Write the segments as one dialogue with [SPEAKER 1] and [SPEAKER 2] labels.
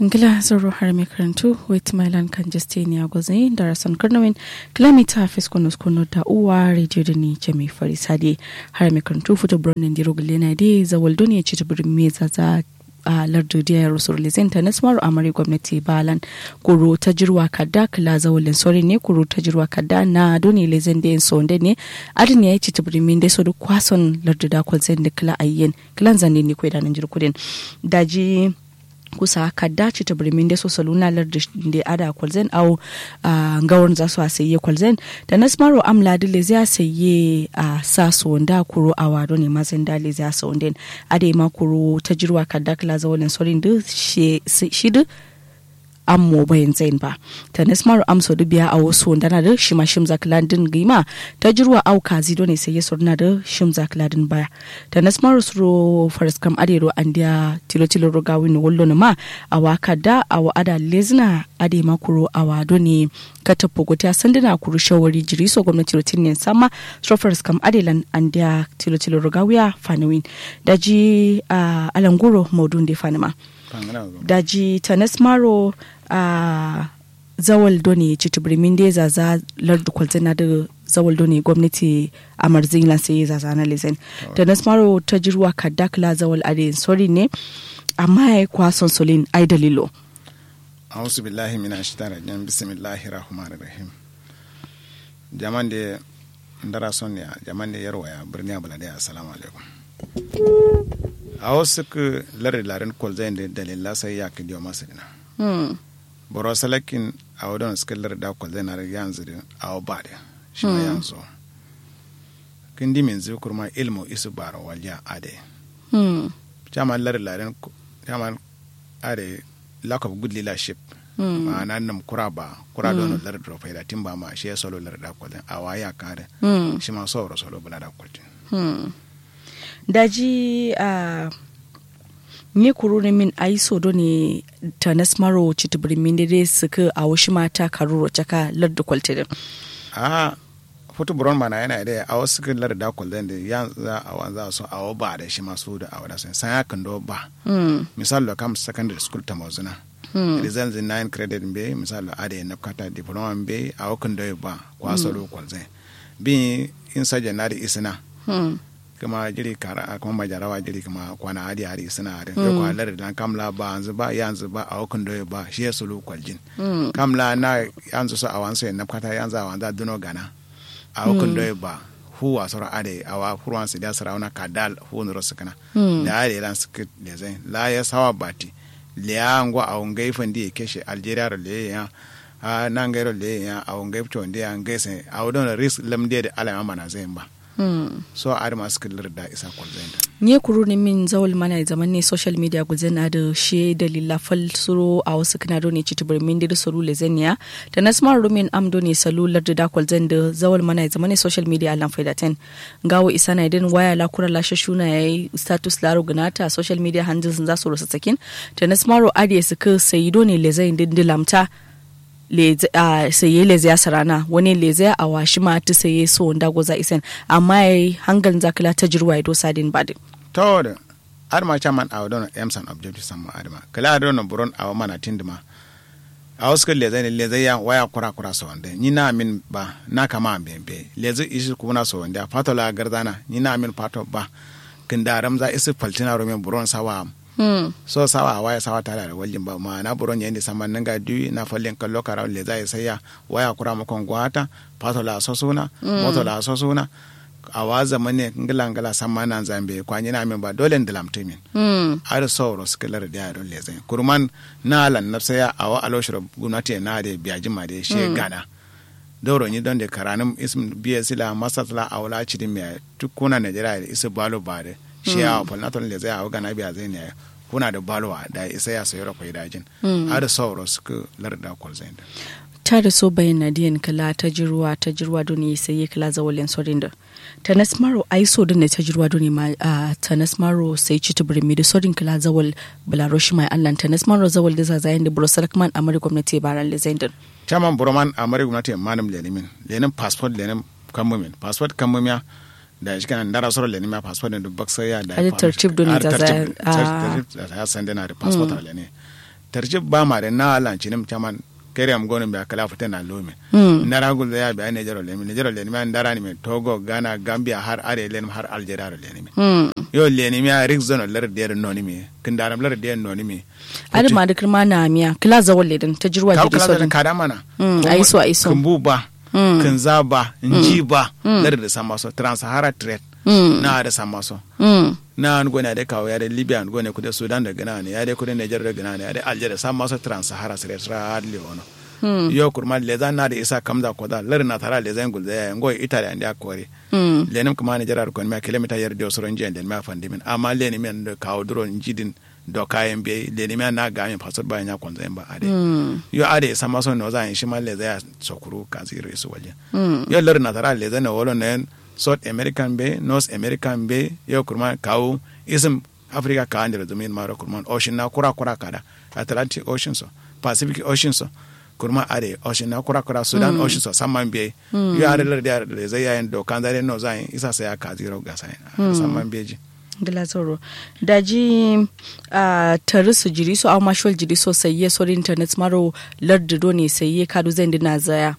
[SPEAKER 1] Ngila zoro har mai karantu with Milan kan Justiniya Gwazin da rasan Karnawin kilomita fiskunus kunu da uwa rediyo da ni jami farisade har mai karantu fito birnin diro gulena dai zawal duniya ci ta birnin mai zaza a lardudiyar rasul lizinta na samaru amari gwamnati balan kuro ta jirwa kadda kila zawalin sori ne kuro ta jirwa kadda na doni lezin da yin sonde ne adin ya yi ci ta birnin da so duk kwason larduda kwalzin da kila ayyen kilan zane ne kwai da nan jirkudin daji kusa kadda ci ta birmin da so saluna larda da ada kwalzen au ngawon za su a saye kwalzen da na smaro amla da le zai saye a sa su wanda kuro a wado ne mazin da le zai sa wanda ade ma kuro ta jirwa kadda kala zawalin sorin da shi da ammo bayan zain ba ta nasmaru amso da biya a wasu wanda na da shima shim zakladin gima ta jirwa au kazi do ne sai ya na da shim zakladin baya ta nasmaru suro faris kam adero an dia tilo tilo roga wini wallo ma a waka da a wa ada lezna ade makuro a wado ne kata pogota sandina kuru shawari jiri so gwamnati rotin ne sama suro faris kam adelan an dia tilo tilo roga wiya fanawin daji a alanguro maudun de fanima daji tanas maro a zawal doni citibirimin da zaza lardu kwalzina da zawal doni gwamnati a marzin sai zaza na lizen tanas maro ta jirwa kadakla zawal ade sori ne amma ya yi kwason solin ai dalilo
[SPEAKER 2] ausu billahi mina shaitan rajim bismillahi rahmanir rahim jaman da ndara son ya jaman da yarwa ya birni abalade assalamu alaikum a wasu ku lare laren kwalzayin da dalila sai ya kidiyo masu dina boro salakin a wadon suka lare da kwalzayin na yanzu da a ba da shi ma yanzu kin di min zuwa kurma ilmu isu bara waliya ade jaman lare laren jaman ade lack of good leadership ma'ana nam kura ba kura don lare da faida tin ba ma shi ya solo lare da kwalzayin a waya kare shi ma sauro solo bula da kwalzayin
[SPEAKER 1] daji a uh, ne kuro ne min ayi sodo ne ta nasmaro citibir min dai suka a wasu mata karuro caka lardu kwaltidin
[SPEAKER 2] a foto buron mana yana da a wasu kan larda kwaltidin da ya za a wanza so a ba da shi masu da a wada sun san ya kan do ba misali kam secondary school ta mazuna results in nine credit be misali a da na kata diploma be a wakan do ba kwaso lo kwaltidin bin in sajanari isina kuma jiri kara kuma majarawa jiri kuma kwana hadi hari suna hari mm. kwa lar dan kamla ba yanzu ba yanzu ba a hukun doye ba shi ya sulu kwaljin mm. kamla na yanzu so a wansu na kata yanzu a wanzu duno gana a hukun doye ba hu a sura ade a wa furwan su da sara wana kadal hu nuro sukana da ade lan suka da zai la ya sawa bati liya ngwa a ungai fandi keshe algeria ro le ya a nan gairo le ya a ungai to ndi an gaise a wudon risk lamde da alama mana zai ba Hmm. so a da masu kallar da isa kwalzain
[SPEAKER 1] nye kuru ne min zawal mana zaman ne social media guzena da she dalila fal suro a wasu kana ne ci tubur min da suru le zenya da nasmar rumin amdo ne salular da da kwalzain da zawal mana zaman ne social media alan faida ten gawo isa na idan waya la kura lashe shuna yayi status laro ganata social media handles za su rusa sakin da nasmaro adiye suka sayido ne le zain dindilamta saye leze ya sarana wani leze a washi ma ta saye so wanda goza isen amma yayi hangal zakala ta jirwa ido sadin badin
[SPEAKER 2] to da adama chairman a wadon emsan objective samma adama kala adon buron a mana tindima a wasu leze ne leze ya waya kura kura so wanda ni na min ba na kama bembe leze ishi kuma so wanda fato la gardana ni na min fato ba kinda ramza isi faltina romen buron sawa Hmm. so sawa waya sawa tare da waljin ba ma na buron yayin da saman nan ga duyi na fallin kallo kara le zai saya waya kura makon gwata pato la sosuna mm. moto la sosuna a wa zaman ne ngila ngila sama nan zambe kwanyi na min ba dole ndilam timin mm. ar sauro skilar da yaro le zai kurman na lan na saya a wa aloshiro gunati na da biyaji ma da she mm. gana doro ni don da karanin ism biya sila masatla a wala cidin mai tukuna najeriya da isa balo ba da shi a falnaton le zai a gana biya zai ne kuna da balwa da isa ya sayi rakwai dajin a da sauro suka larda kwalzain da
[SPEAKER 1] ta da so bayan nadiyan kala ta jirwa ta jirwa don yi sai kala zawalin sorin da ta nasmaro ai so da ne ta jirwa don ma ta nasmaro sai ci ta birmi da sorin kala zawal bularoshi mai allan ta nasmaro zawal da zazayen da burusal kuma amari gwamnati baran lezendin
[SPEAKER 2] chairman buroman amari gwamnati manam lenimin lenin passport lenin kammumin passport kammumiya da shi kana ndara soro leni ma passport ne dubak sai ya da
[SPEAKER 1] Adi tartib doni da za-
[SPEAKER 2] tartib ya sande na da passport mm. ne tarjib ba ma da na lancinim chaman kere am gono be kala fute na lome
[SPEAKER 1] Mm.
[SPEAKER 2] nara gul ya be ne jaro lemi ne jaro lemi man dara ni me togo ghana gambia har are len har algeria ro leni mi
[SPEAKER 1] Mm.
[SPEAKER 2] yo leni mi a rig zono lar der noni mi kindaram lar der noni mi
[SPEAKER 1] Adi ma da kirma na miya kila zawon ledin ta jirwa
[SPEAKER 2] kaw
[SPEAKER 1] jiri
[SPEAKER 2] kala da
[SPEAKER 1] sojin.
[SPEAKER 2] kada mana
[SPEAKER 1] Mm, aiso, aiso.
[SPEAKER 2] kumbu ba
[SPEAKER 1] Mm.
[SPEAKER 2] kinza ba nji ba lar da samaso trans-sahara trade
[SPEAKER 1] Mm.
[SPEAKER 2] na da samaso
[SPEAKER 1] Mm.
[SPEAKER 2] na an gone da kawo ya da libya an gone kuda sudan da gana ne ya da kuda niger da gana ne ya da algeria san masu trans-sahara su resra hadli ono yo kurma leza na da isa kamza ko da lar na tara leza ngul da ngo italy an da kore
[SPEAKER 1] Mm.
[SPEAKER 2] lenim kuma ne jarar kon ma kilomita yar dio soron jen den ma fandimin amma leni men da kawo duro jidin do kayan be leni men na ga min fasor ba nya kon zan ba ade
[SPEAKER 1] Mm.
[SPEAKER 2] yo ade sama so no zan shi ma leza ya sokuru kan ziro su waje
[SPEAKER 1] Mm.
[SPEAKER 2] yo lar na tara leza na wolo ne south american be north american be yo kurma kawo isim africa ka andira zumin maro kurma ocean na kura kura kada atlantic ocean so pacific ocean so kurma are ocean na kura kura sudan ocean so samman be yo are lar da leza ya en do kan zare no zan isa sai ka ziro ga sai samman beji
[SPEAKER 1] Gila zoro. Daji a tare su jiri su amma shol jiri so sayye so internet maro lardi do ne sayye kadu zan dina zaya.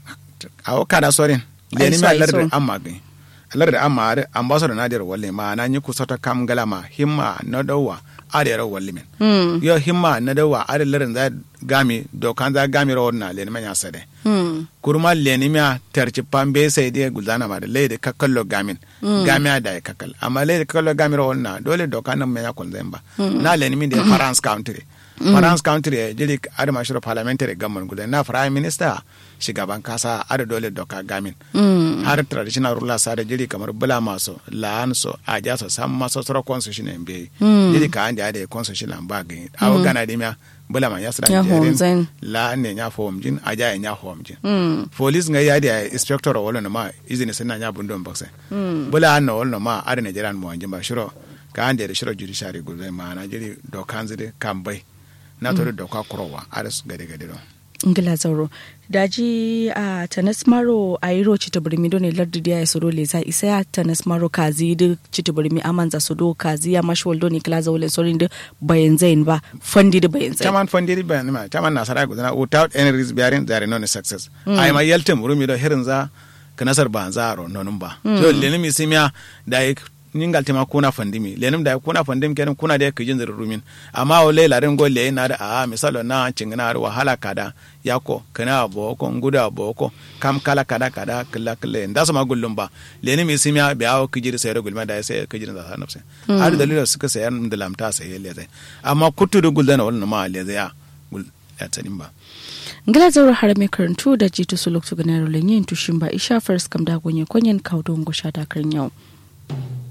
[SPEAKER 2] awo kada sorin leni
[SPEAKER 1] Ai,
[SPEAKER 2] mi
[SPEAKER 1] so, ai,
[SPEAKER 2] alar da
[SPEAKER 1] so.
[SPEAKER 2] amma gani alar da amma are ambassador na der walle ma na nyi kusata kam galama himma na dawa are ro walle men
[SPEAKER 1] Mm.
[SPEAKER 2] yo himma na dawa are larin za gami do kan za gami ro na leni men ya sade
[SPEAKER 1] Mm.
[SPEAKER 2] kurma leni mi a terci pambe sai de gulzana ma da leide kakkallo gamin gami a da ya kakkal amma leide kakkallo gami ro na dole do kan men ya kon zemba na leni mi de france country France country ya jiri adama shiro parliamentary government gudan na prime minister shugaban kasa ada dole doka gamin
[SPEAKER 1] Mm.
[SPEAKER 2] har traditional rulers ada jiri kamar bula maso la'an so a ja so sam maso soro constitution en be jiri ka ande ada constitution an ba gani awo gana di mia bula ma yasra
[SPEAKER 1] Ya hom zain.
[SPEAKER 2] la ne nya fom jin a ja nya fom jin
[SPEAKER 1] Mm.
[SPEAKER 2] police nga yadi a inspector wala no ma izini sinna nya bundon bakse bula an no wala no ma ada Nigerian mo jin ba shiro ka ande da shiro judiciary gulzai ma na jiri dokan zide kambai na to da doka kurowa ada su gade gade don
[SPEAKER 1] Gila zoro. Daji a tanas maro a yi ro cita birmi do ne lardi da ya soro le za isa ya tanas maro kazi da cita birmi amanza su do kazi ya mashi waldo ne kila zaule sorin da bayan zain ba fandi da bayan zain.
[SPEAKER 2] chaman fondiri ba ma chaman nasara gudana without any risk bearing there is no success ai ma yaltem rumi do herin za kanasar ba zaro nonun ba so lenim isimia da ik ningal tema kuna fandimi lenim da kuna fandim kenan kuna da kijin zir rumin amma o le larin go le na da a misalo na cingina ar wahala kada yako kana boko nguda boko kam kala kada kada kala kala nda sama gullum ba lenim isimia be awo kijir sayar gulma da sai kijir da sa nafse har dalilo suka sayar da lamta sai le zai amma kutudu guldana wannan ma le zai ya gul ya tsanin ba
[SPEAKER 1] ngila zauro har mai karantu da jitu su loktu ganaro lenyin tushin ba isha first kam da gonye konyen kaudon gosha da yau.